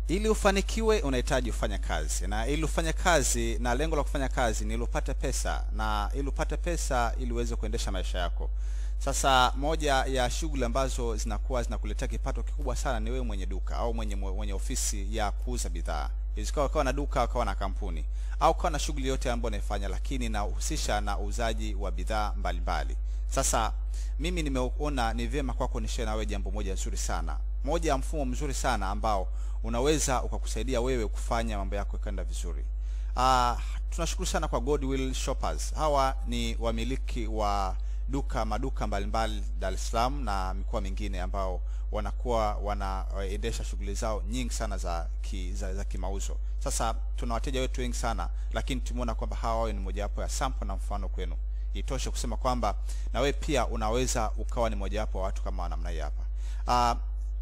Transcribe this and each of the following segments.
ili ufanikiwe unahitaji ufanya kazi na ili ufanye kazi na lengo la kufanya kazi ni ili upate pesa na ili upate pesa ili uweze kuendesha maisha yako sasa moja ya shughuli ambazo zinakuwa zinakuletea kipato kikubwa sana ni wewe mwenye duka au mwenye mwenye ofisi ya kuuza bidhaa isikawa ukawa na duka ukawa na kampuni au ukawa na shughuli yote ambayo unaifanya lakini inahusisha na uuzaji wa bidhaa mbalimbali sasa mimi nimeona ni vyema kwako nishare na wewe jambo moja nzuri sana moja ya mfumo mzuri sana ambao unaweza ukakusaidia wewe kufanya mambo yako yakaenda vizuri uh, tunashukuru sana kwa Godwill Shoppers hawa ni wamiliki wa duka maduka mbalimbali Dar es Salaam na mikoa mingine ambao wanakuwa wanaendesha shughuli zao nyingi sana za ki, za, za kimauzo sasa tuna wateja wetu wengi sana lakini tumeona kwamba hawa wawe ni mojawapo ya sample na mfano kwenu itoshe kusema kwamba na wewe pia unaweza ukawa ni mojawapo wa watu kama namna hii hapa uh,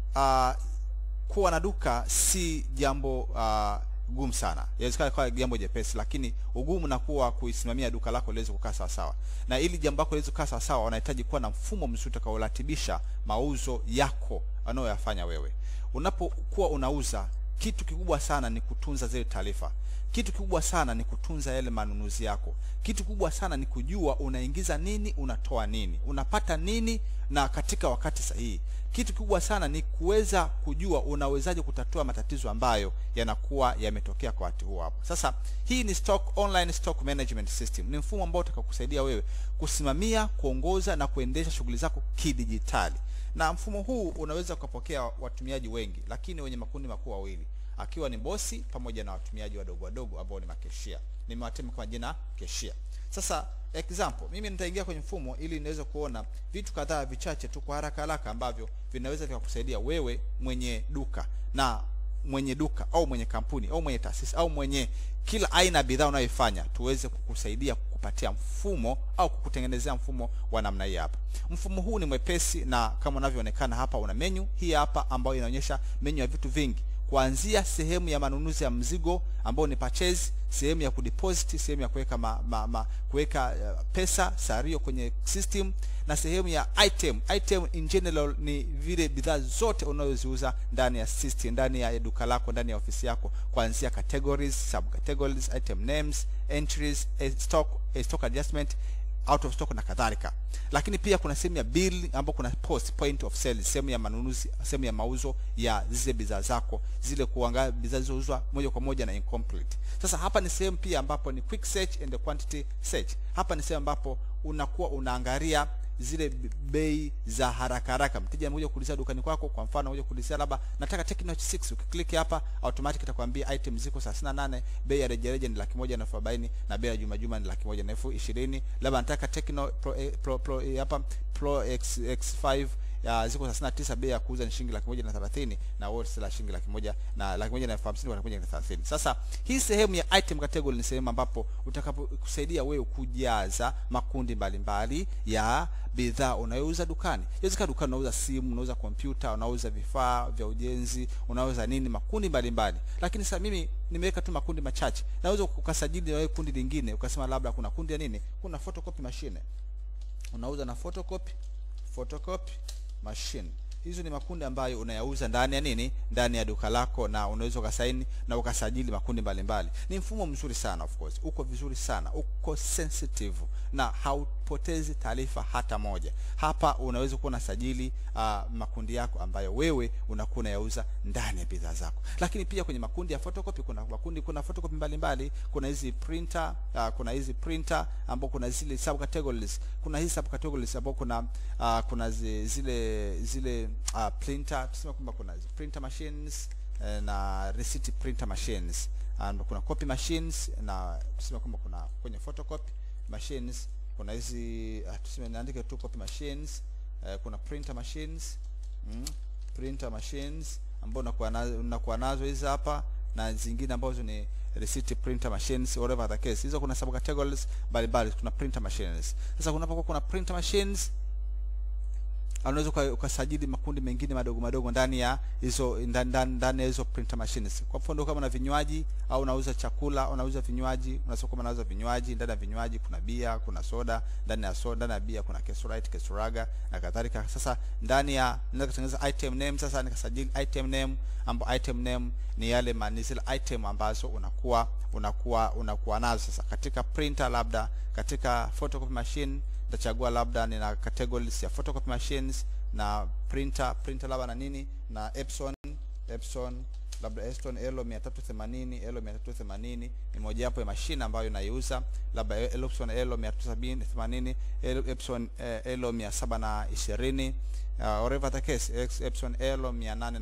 uh, kuwa na duka si jambo uh, gumu sana inawezekana kuwa jambo jepesi lakini ugumu na kuwa kuisimamia duka lako liweze kukaa sawa sawa na ili jambo lako liweze kukaa sawa sawa unahitaji kuwa na mfumo mzuri utakaoratibisha mauzo yako anayoyafanya wewe unapokuwa unauza kitu kikubwa sana ni kutunza zile taarifa kitu kikubwa sana ni kutunza yale manunuzi yako kitu kikubwa sana ni kujua unaingiza nini unatoa nini unapata nini na katika wakati sahihi kitu kikubwa sana ni kuweza kujua unawezaje kutatua matatizo ambayo yanakuwa yametokea kwa wakati huo hapo sasa hii ni stock online stock management system ni mfumo ambao utakakusaidia wewe kusimamia kuongoza na kuendesha shughuli zako kidijitali na mfumo huu unaweza ukapokea watumiaji wengi lakini wenye makundi makuu wawili akiwa ni bosi pamoja na watumiaji wadogo wadogo ambao ni makeshia nimewatema kama jina keshia sasa example mimi nitaingia kwenye mfumo ili niweze kuona vitu kadhaa vichache tu kwa haraka haraka ambavyo vinaweza vikakusaidia wewe mwenye duka na mwenye duka au mwenye kampuni au mwenye taasisi au mwenye kila aina ya bidhaa unayoifanya tuweze kukusaidia kukupatia mfumo au kukutengenezea mfumo wa namna hii hapa mfumo huu ni mwepesi na kama unavyoonekana hapa una menu hii hapa ambayo inaonyesha menu ya vitu vingi kuanzia sehemu ya manunuzi ya mzigo ambao ni purchase sehemu ya kudeposit sehemu ya kuweka ma, ma, ma, kuweka uh, pesa sario kwenye system na sehemu ya item item in general ni vile bidhaa zote unazoziuza ndani ya system ndani ya duka lako ndani ya ofisi yako kuanzia categories subcategories item names entries a stock a stock adjustment out of stock na kadhalika lakini pia kuna sehemu ya bill ambapo kuna post point of sale sehemu ya manunuzi sehemu ya mauzo ya zile bidhaa zako zile kuangalia bidhaa zilizouzwa moja kwa moja na incomplete sasa hapa ni sehemu pia ambapo ni quick search and quantity search hapa ni sehemu ambapo unakuwa unaangalia zile bei za haraka haraka mteja anakuja kuulizia dukani kwako kwa mfano anakuja kuulizia labda nataka Tecno 6 ukiklik hapa automatic itakwambia item ziko 38 bei ya rejareja ni laki moja na elfu arobaini na bei ya juma juma ni laki moja na elfu ishirini labda nataka Tecno Pro, eh, Pro, Pro eh, hapa Pro X, X5 ya ziko 39 bei ya kuuza ni shilingi laki moja na thelathini na wote la shilingi laki moja na laki moja na elfu hamsini laki moja na thelathini sasa hii sehemu ya item category ni sehemu ambapo utakapokusaidia wewe kujaza makundi mbalimbali mbali ya bidhaa unayouza dukani inawezekana dukani unauza simu unauza kompyuta unauza vifaa vya ujenzi unauza nini makundi mbalimbali mbali. lakini sasa mimi nimeweka tu makundi machache naweza ukasajili na wewe kundi lingine ukasema labda kuna kundi ya nini kuna photocopy machine unauza na photocopy photocopy machine hizo ni makundi ambayo unayauza ndani ya nini ndani ya duka lako na unaweza ukasaini na ukasajili makundi mbalimbali mbali. ni mfumo mzuri sana of course uko vizuri sana uko sensitive na haupotezi taarifa hata moja hapa unaweza kuwa unasajili uh, makundi yako ambayo wewe unakuwa unayauza ndani ya bidhaa zako lakini pia kwenye makundi ya photocopy kuna makundi kuna photocopy mbalimbali kuna hizi printer uh, kuna hizi printer ambao kuna zile subcategories kuna hizi subcategories ambao kuna uh, kuna zi, zile zile uh, printer tuseme kwamba kuna printer machines eh, na receipt printer machines and kuna copy machines na tuseme kwamba kuna kwenye photocopy machines kuna hizi uh, tuseme niandike tu copy machines uh, kuna printer machines mm, printer machines ambao unakuwa nazo unakuwa nazo hizi hapa na zingine ambazo ni receipt printer machines whatever the case hizo kuna subcategories mbalimbali kuna printer machines sasa kunapokuwa kuna printer machines unaweza uka- ukasajili makundi mengine madogo madogo ndani ya hizo ndani ndani- ndani ya hizo printer machines kwa mfano kama una vinywaji au unauza chakula unauza vinywaji unasema kama unauza vinywaji ndani ya vinywaji kuna bia kuna soda ndani ya soda ndani ya bia kuna kesurite kesuraga na kadhalika sasa ndani ya naweza kutengeneza item name sasa nikasajili item name ambapo item name ni yale ma- ni zile item ambazo unakuwa unakuwa unakuwa nazo sasa katika printer labda katika photocopy machine nitachagua labda nina categories ya photocopy machines na printer printer labda na nini na Epson Epson labda Epson Elo 380 Elo 380 ni mojawapo ya mashine ambayo naiuza labda Epson Elo 380 Elo- Epson eh, Elo 720 uh, whatever the case Ex- Epson Elo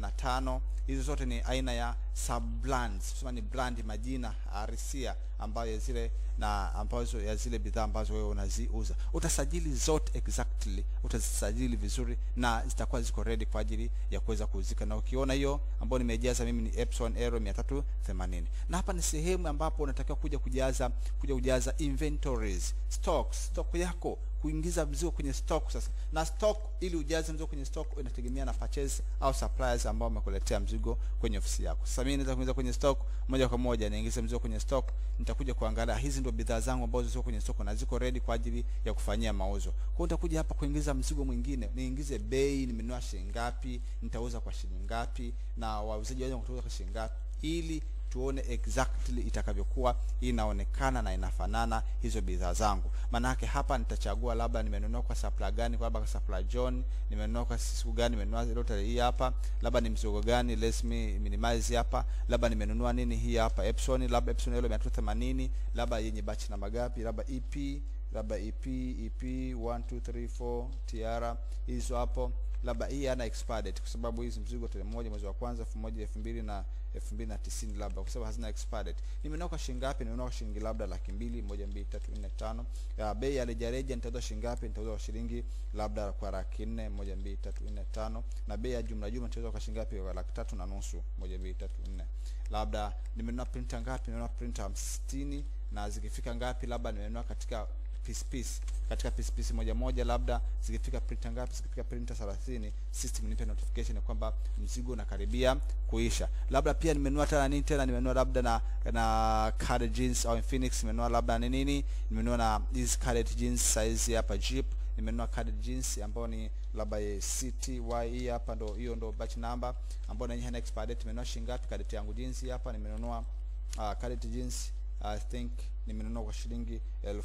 805 hizo zote ni aina ya sub brands kusema ni brand majina arisia ambayo ya zile na ambazo ya zile bidhaa ambazo wewe unaziuza utasajili zote exactly utazisajili vizuri na zitakuwa ziko ready kwa ajili ya kuweza kuuzika na ukiona hiyo ambayo nimejaza mimi ni Epson Aero 380 na hapa ni sehemu ambapo unatakiwa kuja kujaza kuja kujaza inventories stocks stock yako kuingiza mzigo kwenye stock sasa na stock ili ujaze mzigo kwenye stock inategemea na purchase au suppliers ambao wamekuletea mzigo kwenye ofisi yako sasa mimi naweza kuingiza kwenye stock moja kwa moja niingize mzigo kwenye stock nitakuja kuangalia hizi ndio bidhaa zangu ambazo ziko kwenye stock na ziko ready kwa ajili ya kufanyia mauzo kwa hiyo nitakuja hapa kuingiza mzigo mwingine niingize bei nimenunua shilingi ngapi nitauza kwa shilingi ngapi na wauzaji waweza kutauza kwa shilingi ngapi ili tuone exactly itakavyokuwa inaonekana na inafanana hizo bidhaa zangu maanake hapa nitachagua labda nimenunua kwa supply gani kwa labda kwa supply John nimenunua kwa siku gani nimenunua lottery hii hapa labda ni mzigo gani let me minimize hapa labda nimenunua nini hii hapa Epson labda Epson ile 380 labda yenye batch namba gapi labda EP labda EP EP 1 2 3 4 TR hizo hapo labda hii ana expired date kwa sababu hizi mzigo tarehe moja mwezi wa kwanza elfu moja elfu mbili na elfu mbili na tisini labda kwa sababu hazina expired date nimenunua kwa shilingi ngapi nimenunua kwa shilingi labda laki mbili moja mbili tatu nne tano ya bei ya rejareja nitauza shilingi ngapi nitauza kwa shilingi labda kwa laki nne moja mbili tatu nne tano na bei ya jumla jumla nitauza kwa shilingi ngapi kwa laki tatu na nusu moja mbili tatu nne labda nimenunua printer ngapi nimenunua printer hamsini na zikifika ngapi labda nimenunua katika piece piece katika piece piece moja moja labda zikifika printer ngapi zikifika printer 30 system nipe notification ya kwamba mzigo unakaribia kuisha labda pia nimenunua tena nini tena nimenunua labda na na card jeans au Infinix nimenunua labda ni nini nimenunua na hizi card jeans size hapa Jeep nimenunua card jeans ambayo ni labda ya CTY hii hapa ndo hiyo ndo batch number ambayo na yenyewe haina expire date nimenunua shilingi ngapi card yangu jeans hii hapa nimenunua uh, card jeans I think nimenunua kwa shilingi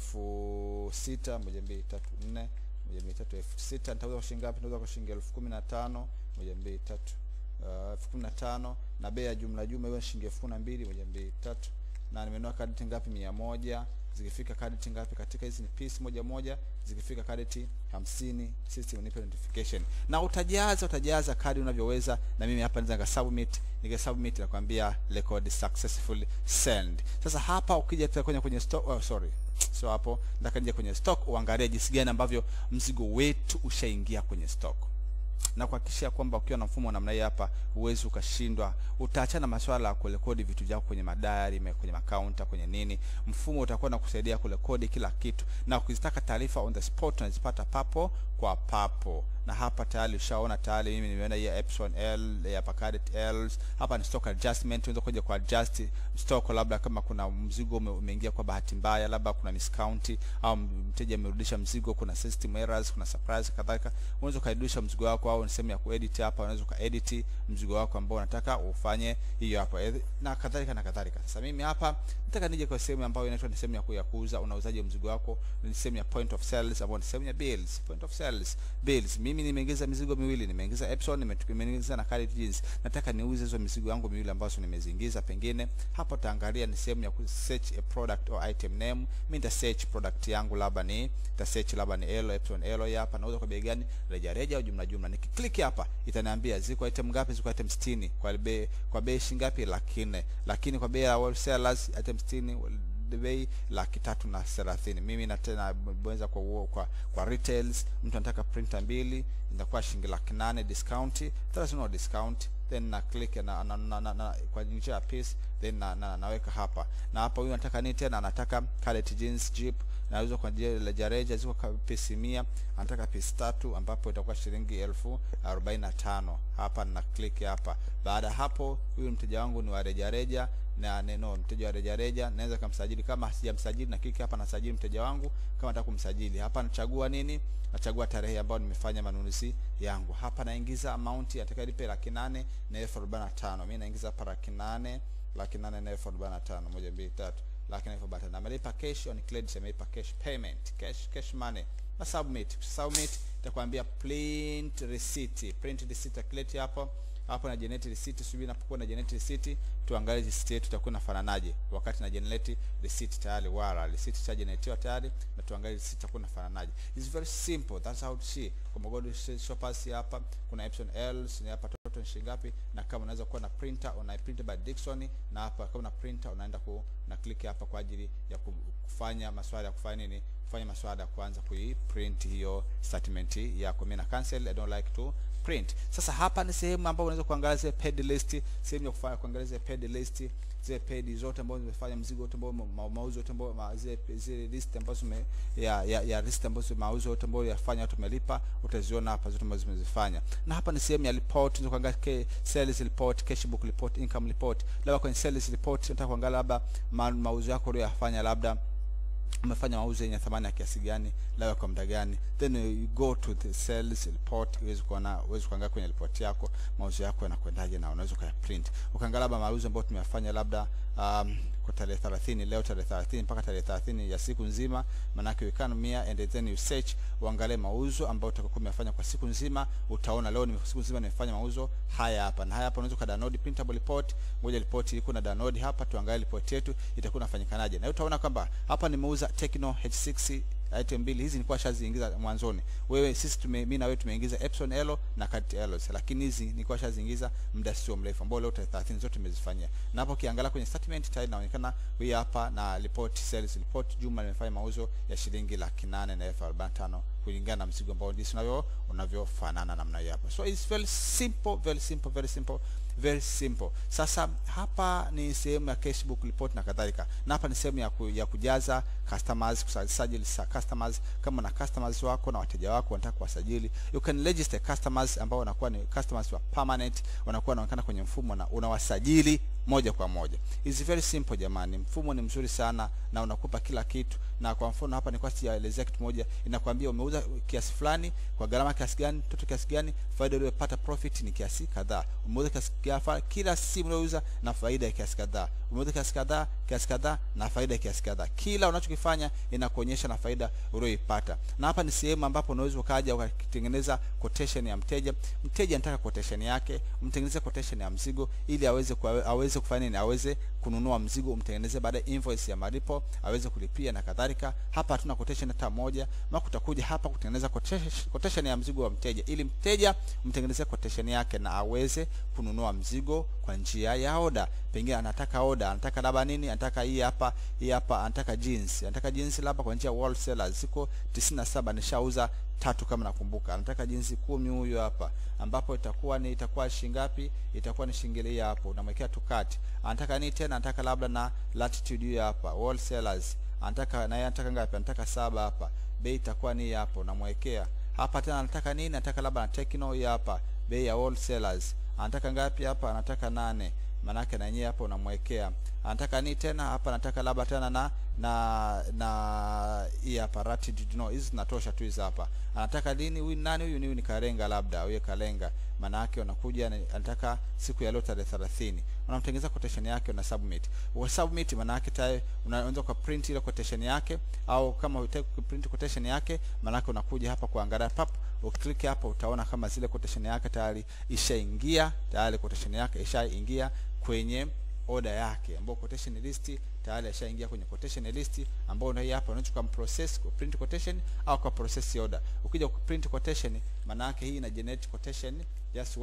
elfu sita moja mbili tatu nne moja mbili tatu elfu sita nitauza kwa shilingi ngapi nitauza kwa shilingi elfu kumi na tano moja mbili tatu uh, elfu kumi na tano na bei ya jumla jumla hiyo ni shilingi elfu kumi na mbili moja mbili tatu na nimenunua kadeti ngapi mia moja zikifika kadeti ngapi katika hizi ni piece moja moja zikifika kadeti hamsini system nipe notification na utajaza utajaza kadi unavyoweza na mimi hapa naweza nikasubmit nikasubmit nakwambia record successfully send sasa hapa ukija tena kwenye kwenye stock oh, sorry so hapo nataka nije kwenye stock uangalie jinsi gani ambavyo mzigo wetu ushaingia kwenye stock na kuhakikishia kwamba ukiwa na mfumo wa namna hii hapa huwezi ukashindwa utaachana maswala ya kurekodi vitu vyako kwenye madayari me- kwenye makaunta kwenye nini mfumo utakuwa na kusaidia kurekodi kila kitu na ukizitaka taarifa on the spot unazipata papo kwa papo na hapa tayari ushaona tayari mimi nimeona hii ya Epson L ya Packard L hapa ni stock adjustment unaweza kuja kwa adjust stock labda kama kuna mzigo ume- umeingia kwa bahati mbaya labda kuna discount au mteja amerudisha mzigo kuna system errors kuna surprise kadhalika unaweza ukarudisha mzigo wako au ni sehemu ya kuedit hapa unaweza ukaedit mzigo wako ambao unataka ufanye hiyo hapo Eh, na kadhalika na kadhalika sasa mimi hapa nataka nije kwa sehemu ambayo inaitwa ni sehemu ya ku- ya kuuza unauzaji mzigo wako ni sehemu ya point of sales ambayo ni sehemu ya bills point of sales bills mimi nimeingiza mizigo miwili nimeingiza Epson nime- nimeingiza na Credit Jeans nataka niuze hizo mizigo yangu miwili ambazo nimeziingiza pengine hapo taangalia ni sehemu ya ku search a product or item name mimi nita search product yangu labda ni nita search labda ni Elo Epson Elo hii hapa nauza kwa bei gani reja reja au jumla jumla nikiklik hapa itaniambia ziko item ngapi ziko item 60 kwa bei kwa bei shilingi ngapi laki nne lakini kwa bei ya wholesalers item 60 bei laki tatu na thelathini mimi na tena bwenza kwa, uo- kwa kwa retails mtu anataka printer mbili inakuwa shilingi laki nane discount thelathini no discount then na click na, na, na, na, na kwa njia ya piece then na, na, naweka hapa na hapa huyu anataka nini tena anataka cadet jeans jeep nauzwa kwa rejareja ziko ka- pisi mia anataka pisi tatu ambapo itakuwa shilingi elfu arobaini na tano hapa na click hapa baada ya hapo huyu mteja wangu ni wa rejareja na neno mteja wa rejareja naweza kumsajili kama sijamsajili na click hapa nasajili mteja wangu kama nataka kumsajili hapa nachagua nini nachagua tarehe ambayo nimefanya manunuzi yangu hapa naingiza amount atakayelipe laki nane na elfu arobaini na tano mi naingiza hapa laki nane laki nane na elfu arobaini na tano moja mbili tatu laki nane elfu arobaini na tano amelipa cash on credit amelipa cash payment cash cash money na submit submit itakwambia print receipt print receipt akileti hapo hapo na generate receipt subiri napokuwa na generate receipt tuangalie receipt yetu itakuwa inafananaje wakati na generate receipt tayari wala receipt cha generate tayari na tuangalie receipt itakuwa inafananaje it's very simple that's how to see kwa Mogodo shoppers hapa kuna Epson L ni hapa total ni shilingi ngapi na kama unaweza kuwa na printer una print by Dickson na hapa kama una printer unaenda ku na click hapa kwa ajili ya ku- kufanya maswala ya kufanya nini kufanya maswala ya kuanza kuiprint hiyo statement yako mimi na cancel I don't like to print sasa hapa ni sehemu ambayo unaweza kuangalia zile paid list sehemu ya kufanya kuangalia zile paid list zile paid zote ambazo zimefanya mzigo wote ambao ma- mauzo yote ambao ma- zile zile list ambazo zime ya ya, ya list ambazo mauzo yote ambayo yafanya watu wamelipa utaziona hapa zote ambazo zimezifanya na hapa ni sehemu ya report unaweza kuangalia ke- sales report cash book report income report labda kwenye sales report unataka kuangalia labda ma, mauzo yako uliyofanya labda umefanya mauzo yenye thamani ya kiasi gani labda kwa muda gani then you go to the sales report uweze kuona uweze kuangalia kwenye report yako mauzo yako yanakwendaje na unaweza ukaya print ukaangalia labda mauzo ambayo tumeyafanya labda um, kwa tarehe 30 leo tarehe 30 mpaka tarehe 30 ya siku nzima manake you can mia and then you search uangalie mauzo ambayo utakuwa umefanya kwa siku nzima utaona leo ni siku nzima nimefanya mauzo haya hapa na haya hapa unaweza ka download printable report ngoja report iko na download hapa tuangalie report yetu itakuwa inafanyikanaje na utaona kwamba hapa nimeuza Tecno H6 item mbili hizi nilikuwa shaziingiza mwanzoni wewe sisi tume mimi na wewe tumeingiza Epson Elo na Cat Elos lakini hizi nilikuwa shaziingiza muda sio mrefu ambao leo tarehe 30 zote nimezifanyia na hapo ukiangalia kwenye statement tayari inaonekana hii hapa na report sales report jumla nimefanya mauzo ya shilingi laki nane na elfu arobaini na tano kulingana na mzigo ambao jinsi unavyo unavyofanana namna hiyo hapa so it's very simple very simple very simple very simple sasa hapa ni sehemu ya cashbook report na kadhalika na hapa ni sehemu ya, ku, ya kujaza customers kusajili sa customers kama na customers wako na wateja wako wanataka kuwasajili you can register customers ambao wanakuwa ni customers wa permanent wanakuwa wanaonekana kwenye mfumo na unawasajili moja kwa moja is very simple jamani mfumo ni mzuri sana na unakupa kila kitu na kwa mfano hapa nilikuwa sijaelezea kitu moja inakwambia umeuza kiasi fulani kwa gharama kiasi gani toto kiasi gani faida uliyopata profit ni kiasi kadhaa umeuza kiasi gafa kila simu unayouza na faida ya kiasi kadhaa umeuza kiasi kadhaa kiasi kadhaa na faida ya kiasi kadhaa kila unachokifanya inakuonyesha na faida uliyoipata na hapa ni sehemu ambapo unaweza ukaja ukatengeneza quotation ya mteja mteja anataka quotation yake mtengeneze quotation ya mzigo ili aweze kwa, aweze kufanya nini aweze kununua mzigo umtengeneze baada ya invoice ya malipo aweze kulipia na kadhalika hapa hatuna quotation hata moja maana utakuja hapa kutengeneza quotation, quotation ya mzigo wa mteja ili mteja mtengenezee quotation yake na aweze kununua mzigo kwa njia ya oda pengine anataka oda anataka labda nini anataka hii hapa hii hapa anataka jeans anataka jeans labda kwa njia ya wholesaler ziko 97 nishauza tatu kama nakumbuka anataka jinsi kumi huyo hapa ambapo itakuwa ni itakuwa shingapi itakuwa ni shingili hapo unamwekea tukati anataka nini tena anataka labda na latitude hiyo hapa wholesalers anataka na yeye anataka ngapi anataka saba hapa bei itakuwa ni hapo unamwekea hapa tena anataka nini anataka labda na Tecno hii hapa bei ya wholesalers anataka ngapi hapa anataka nane manake na yenyewe hapa unamwekea anataka nini tena hapa anataka labda tena na na na hii hapa latitude no hizi zinatosha tu hizi hapa anataka lini huyu nani huyu ni huyu ni kalenga labda huyu kalenga maana yake unakuja na- anataka siku ya leo tarehe 30 unamtengeneza quotation yake una submit wa submit maana yake tayari unaweza kwa print ile quotation yake au kama hutaki kuprint quotation yake maana yake unakuja hapa kuangalia pap uklik hapa utaona kama zile quotation yake tayari ishaingia tayari quotation yake ishaingia kwenye oda yake ambayo quotation list tayari ashaingia kwenye quotation list ambayo ndio hii hapa unaweza kwa process ku print quotation au kwa process order ukija ku print quotation maana yake hii ina generate quotation just wait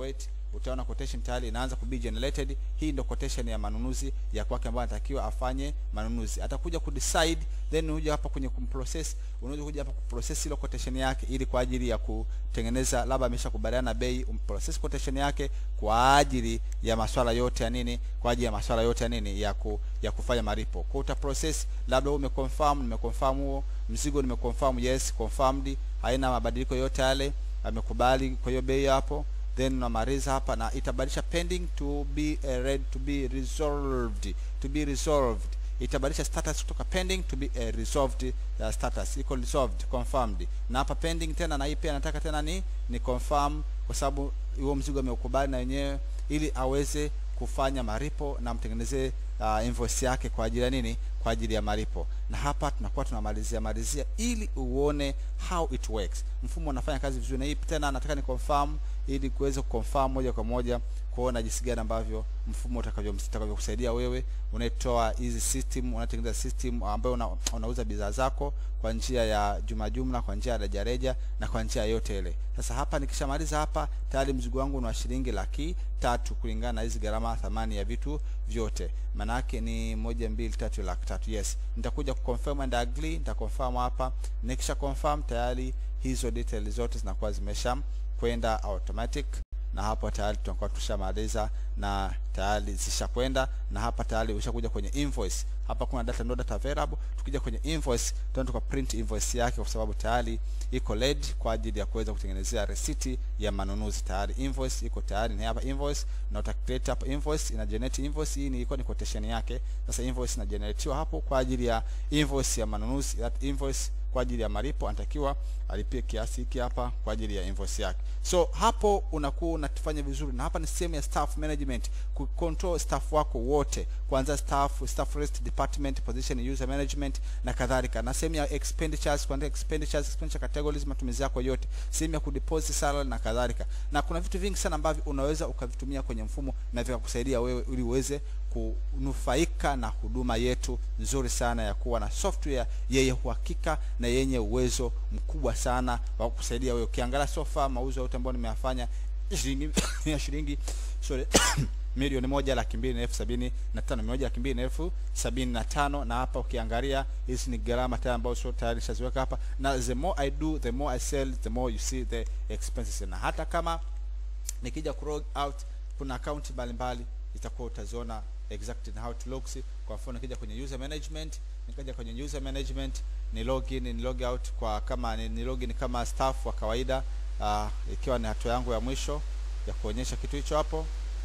utaona quotation tayari inaanza ku be generated hii ndio quotation ya manunuzi ya kwake ambayo anatakiwa afanye manunuzi atakuja ku decide then unakuja hapa kwenye kumprocess unaweza kuja hapa kuprocess ile quotation yake ili kwa ajili ya kutengeneza labda ameshakubaliana bei umprocess quotation yake kwa ajili ya masuala yote ya nini kwa ajili ya masuala yote ya nini ya ku, ya kufanya malipo kwa uta process labda wewe umeconfirm nimeconfirm huo mzigo nimeconfirm yes confirmed haina mabadiliko yote yale amekubali kwa hiyo bei hapo then unamaliza hapa na itabadilisha pending to be uh, ready to be resolved to be resolved itabadilisha status kutoka pending to be uh, resolved uh, status iko resolved confirmed na hapa pending tena na hii pia nataka tena ni ni confirm kwa sababu huo mzigo ameukubali na wenyewe ili aweze kufanya malipo na mtengenezee uh, invoice yake kwa ajili ya nini kwa ajili ya malipo na hapa tunakuwa tunamalizia malizia ili uone how it works mfumo unafanya kazi vizuri na hii tena nataka ni confirm ili kuweza kuconfirm moja kwa moja kuona jinsi gani ambavyo mfumo utakavyokusaidia wewe unaitoa hizi system unatengeneza system ambayo una, unauza bidhaa zako kwa njia ya jumla jumla kwa njia ya rejareja na kwa njia yote ile sasa hapa nikishamaliza hapa tayari mzigo wangu ni wa shilingi laki tatu kulingana na hizi gharama thamani ya vitu vyote maana yake ni moja mbili tatu laki tatu yes nitakuja kuconfirm and agree nitaconfirm hapa nikisha confirm tayari hizo details zote zinakuwa zimesha kwenda automatic na hapo tayari tunakuwa tushamaliza na tayari zishakwenda na hapa tayari ushakuja kwenye invoice hapa kuna data no data available tukija kwenye invoice tunaenda tuka print invoice yake kwa sababu tayari iko ready kwa ajili ya kuweza kutengenezea receipt ya manunuzi tayari invoice iko tayari ni hapa invoice na uta create hapa invoice ina generate invoice hii ni ilikuwa ni quotation yake sasa invoice ina generatiwa hapo kwa ajili ya invoice ya manunuzi that invoice kwa ajili ya malipo anatakiwa alipie kiasi hiki hapa kwa ajili ya invoice yake so hapo unakuwa unafanya vizuri na hapa ni sehemu ya staff management ku control staff wako wote kuanzia staff staff rest department position user management na kadhalika na sehemu ya expenditures kuanzia expenditures expenditure categories matumizi yako yote sehemu ya kudeposit salary na kadhalika na kuna vitu vingi sana ambavyo unaweza ukavitumia kwenye mfumo na vikakusaidia wewe ili uweze kunufaika na huduma yetu nzuri sana ya kuwa na software yenye uhakika na yenye uwezo mkubwa sana wa kusaidia wewe ukiangalia sofa mauzo yote ambayo nimeyafanya shilingi ya shilingi sorry milioni moja laki mbili na elfu sabini na tano moja laki mbili na elfu sabini na tano na hapa ukiangalia hizi ni gharama tayari ambazo sio tayari shaziweka hapa na the more I do the more I sell the more you see the expenses na hata kama nikija ku log out kuna akaunti mbalimbali itakuwa utaziona exactly how it looks kwa mfano nikija kwenye user management nikaja kwenye user management ni login ni log out kwa kama ni, ni login kama staff wa kawaida uh, ikiwa ni hatua yangu ya mwisho ya kuonyesha kitu hicho hapo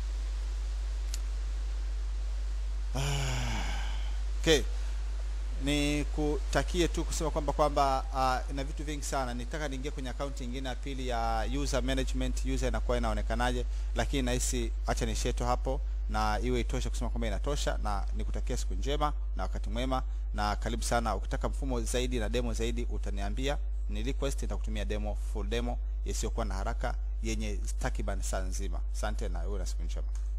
okay ni kutakie tu kusema kwamba kwamba uh, ina vitu vingi sana nitaka niingie kwenye akaunti nyingine ya pili ya user management user inakuwa inaonekanaje lakini nahisi acha nishie tu hapo na iwe itoshe kusema kwamba inatosha na nikutakia siku njema na wakati mwema na karibu sana ukitaka mfumo zaidi na demo zaidi utaniambia ni request nitakutumia demo full demo isiyokuwa na haraka yenye takriban saa nzima asante na uwe na siku njema